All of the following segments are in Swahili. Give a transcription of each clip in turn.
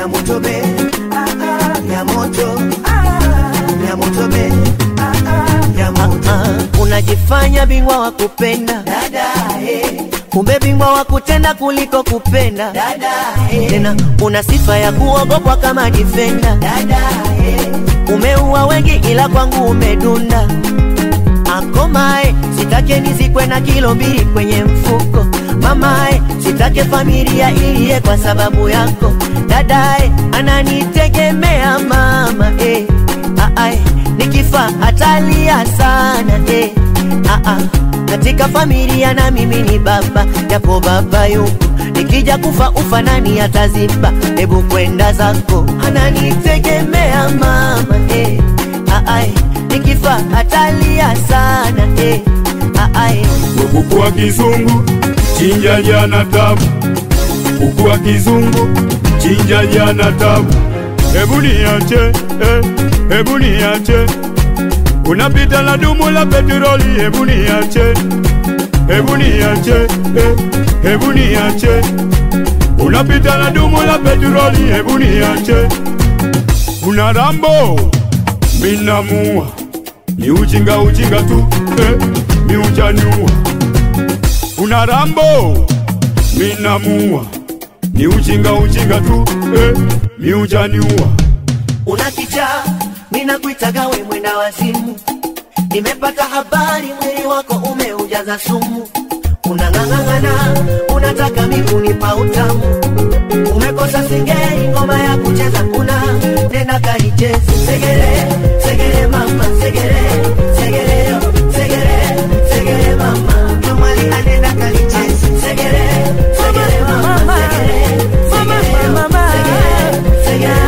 ya moto be ah, ah, ya moto ah, ya moto be ah, ah, ya moto Ah, unajifanya bingwa wa kupenda dada eh, kumbe bingwa wa kutenda kuliko kupenda dada eh, tena una sifa ya kuogopwa kama difenda dada eh, umeua wengi ila kwangu umedunda akomae sitake nizikwe na kilo mbili kwenye mfuko mamae sitake familia iliye kwa sababu yako dadae ananitegemea mama eh. Aae, nikifa atalia sana eh. Aa, katika familia na mimi ni baba japo baba yupo nikija kufa ufa nani ataziba hebu kwenda zako ananitegemea mama eh. Aae, nikifa atalia sana eh. Aae, kuku wa kizungu chinja jana tabu, kuku wa kizungu chinja jana tabu. Hebu niache eh, hebu niache, unapita na dumu la petroli. Hebu niache, hebu niache eh, hebu niache, unapita na dumu la petroli. Hebu niache, una rambo minamua ni ujinga ujinga tu eh, mi ujanua una rambo minamua ni ujinga ujinga tu eh, mi ujaniua una kichaa ninakuitaga we mwenda wazimu nimepata habari mwili wako umeujaza sumu unang'ang'ang'ana unataka mikunipa utamu umekosa singeli ngoma ya kucheza kuna tena kaichezi segere segere mama segere segere yo, segere segere mama kamali anenda kalichezi segere segere mama segere segere yo, segere segere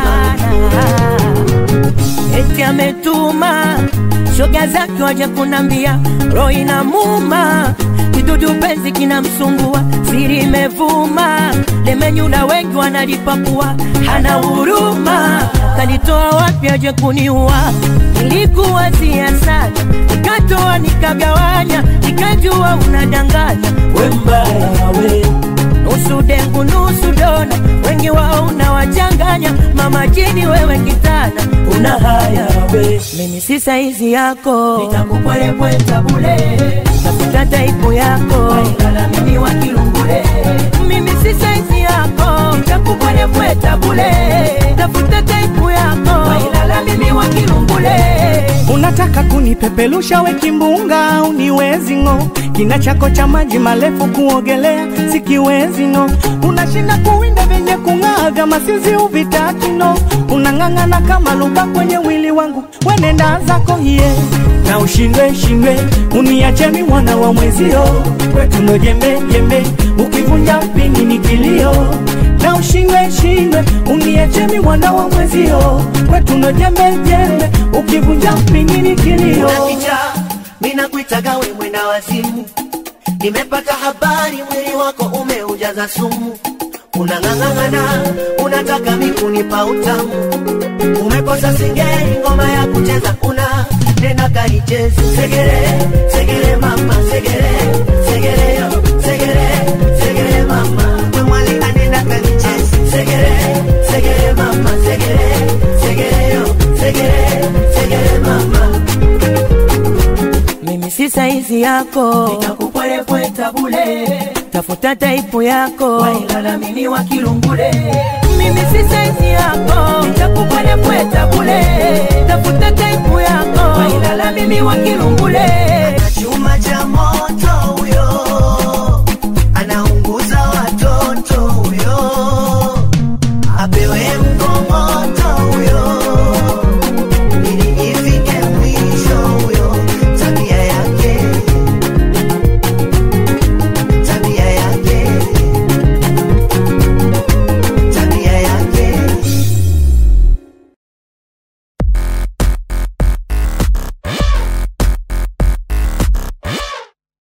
mama eti ametuma shoga zake waje kunambia roho inamuma kidudu penzi kinamsumbua siri imevuma lemenyula wengi wanalipakua hana huruma kanitoa wapi aje kuniua nilikuwa sana nikatoa nikagawanya nikajua unadanganya we mbaya we nusu dengu nusu dona, wengi wao unawachanganya. Mama jini wewe kitana, una haya we, mimi si saizi yako, nitakupwelepweta bule, tafuta taipu yako, wailala mimi wa kilungule, mimi si saizi yako, nitakupwelepweta bule, tafuta taipu yako, wailala mimi wa kilungule. Unataka kunipepelusha we kimbunga, uniwezi ng'o. Kina chako cha maji marefu kuogelea sikiwezi no. Unashinda kuwinda vyenye kung'aa vya masinzi uvitaki no. Unang'ang'ana kama luba kwenye wili wangu, wenenda zako hiye na ushindwe shindwe, uniache mi mwana wa mwezio, kwetu ndo jembe jembe, ukivunja mpini ni kilio na ushindwe shindwe, uniache mi mwana wa mwezio, kwetu ndo jembe jembe, ukivunja mpini ni kilio una kichaa ninakuitaga we mwenda wazimu nimepata habari mwili wako umeujaza sumu unang'ang'ang'ana unataka mikunipa utamu umekosa singeli ngoma ya kucheza una tena kaichezi segere segere mama segere segere yo segere segere mama mwali anenda kalichezi segere segere mama segere segere yo segere segere mama mimi si saizi yako, nitakupwelepweta bule, tafuta taipu yako, wailala mimi wa kilungule. Mimi si saizi yako, nitakupwelepweta bule, tafuta taipu yako, wailala mimi wa kilungule.